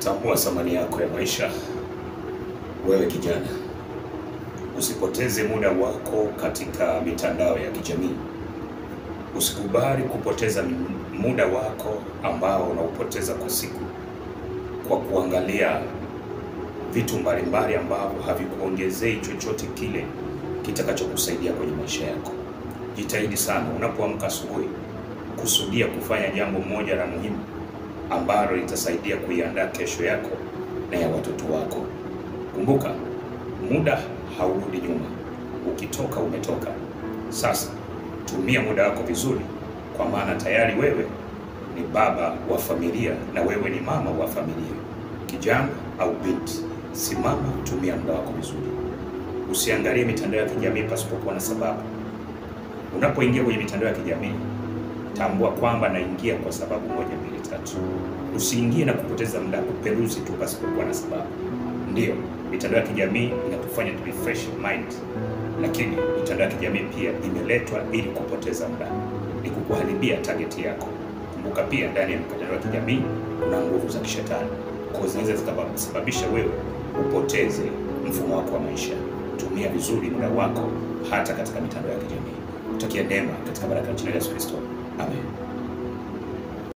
Tambua thamani yako ya maisha. Wewe kijana, usipoteze muda wako katika mitandao ya kijamii. Usikubali kupoteza muda wako ambao unaupoteza kwa siku kwa kuangalia vitu mbalimbali ambavyo havikuongezei chochote kile kitakachokusaidia kwenye maisha yako. Jitahidi sana unapoamka asubuhi, kusudia kufanya jambo moja la muhimu ambalo litasaidia kuiandaa kesho yako na ya watoto wako. Kumbuka, muda haurudi nyuma. Ukitoka umetoka. Sasa tumia muda wako vizuri, kwa maana tayari wewe ni baba wa familia na wewe ni mama wa familia. Kijana au binti, simama, tumia muda wako vizuri. Usiangalie mitandao ya kijamii pasipokuwa na sababu. Unapoingia kwenye mitandao ya kijamii, tambua kwamba naingia kwa sababu moja, mbili, tatu. Usiingie na kupoteza muda kuperuzi tu pasipokuwa na sababu. Ndiyo, mitandao ya kijamii inatufanya tu refresh mind, lakini mitandao ya kijamii pia imeletwa ili kupoteza muda, ni kukuharibia target yako. Kumbuka pia ndani ya mitandao ya kijamii kuna nguvu za kishetani, kwa zinaweza zikasababisha wewe upoteze mfumo wako wa maisha. Tumia vizuri muda wako hata katika mitandao ya kijamii. Utakia neema katika baraka ya jina la Yesu Kristo. Amen.